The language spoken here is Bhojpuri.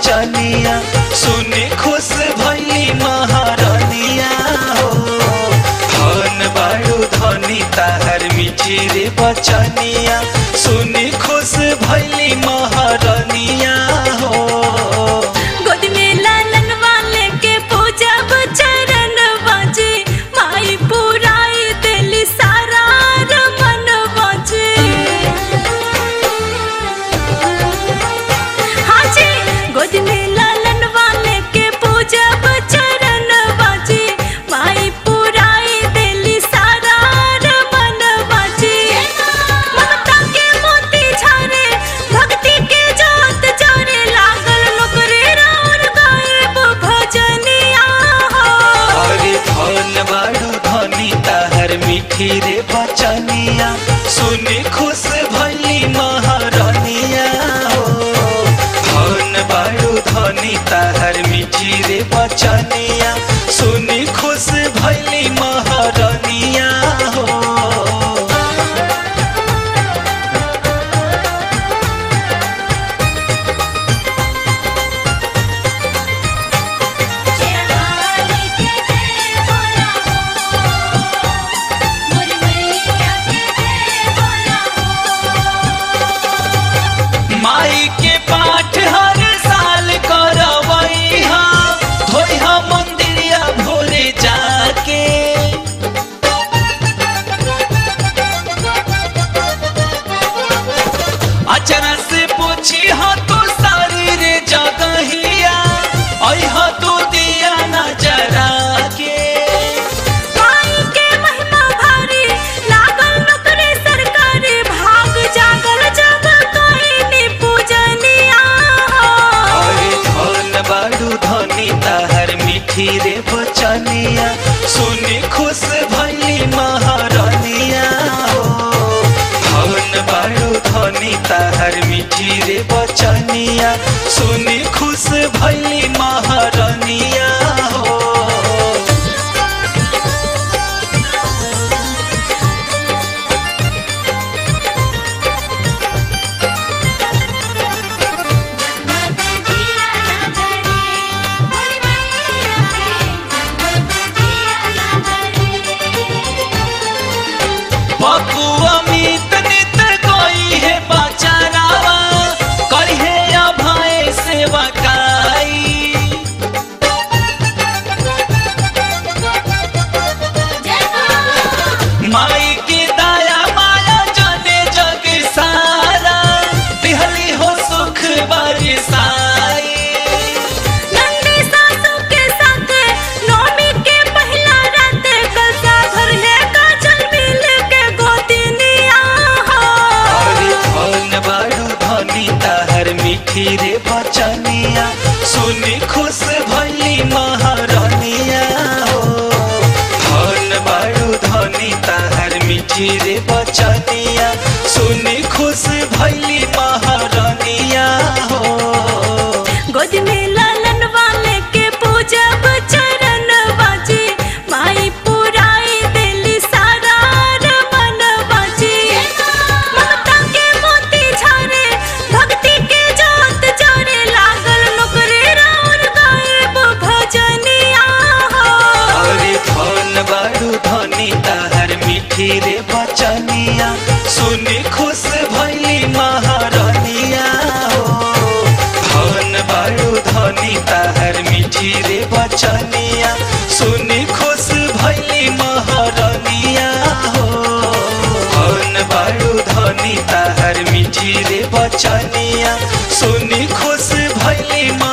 बचनिया सुनी खुश भैली महारानिया हो धन बाड़ू धनी ताहर मीठी रे बचनिया सुनी खुश भैली महारानिया हो गोद में लालन वाले के पूजब चरण बाजे माई पुराई दिल सारा रमन बाजे हाँ जी गोद में लालन वाले के पूजब चरण बाजे माई पुराई दिल सारा रमन बाजे ममता के मोती झरे भक्ति के जोत जरे लागल लोकरे राउर गायब भजनिया हो अरे धन बाड़ू धनी ताहर मीठी रे बचनिया सुनी खुश भैली महारानिया हो धन बाड़ू धनी ताहर मीठी रे बचनिया सुनी खुश भैली महारानिया हो चढ़ाने के जय बोला हो मोर मैया के जय बोला हो माई के पाठ हर साल करवैहा धोइहा मंदिरिया भोरे जाके अचरा से पूछी हा तू सारी रे जगहिया अइहा तू दिया नजरा के माई के महिमा भारी लागल नौकरी सरकारी भाग जागल जब कहीं पूजनिया हो अरे धन बाड़ू धनी ताहर मीठी रे बचनिया सुनी खुश भैली महारानिया हो धन बाड़ू धनी ताहर मीठी रे बचनिया सुनी खुश भैली महारानिया हो बकुआ मीत नित कोई है बचारावा करिहे अभय सेवा काई माई की दया माया जाने जग सारा दिहली हो सुख बरसाई नन्ही सासू के साथ नौमी के पहिला रात कलसा भर है काजल मिल के गोतिनिया हो अरे धन बाड़ू धनी ताहर मीठी रे बचनिया सुनी खुश भैली महारानिया हो धन बाड़ू धनी ताहर मीठी रे बचनिया सुनी खुश भैली महारानिया हो गोद में लालन वाले के पूजब चरण बाजी माई पुराई दिल सारा रमन बाजी ममता के मोती झरे भक्ति के जोत जरे लागल लोकरे राउर गायब भजनिया हो अरे धन बाड़ू धनी ताहर मीठी रे बचनिया सुनी खुश भैली महारानिया हो धन बाड़ू धनी ताहर मीठी रे बचनिया सुनी खुश भैली महारानिया हो धन बाड़ू धनी ताहर मीठी रे बचनिया सुनी खुश भैली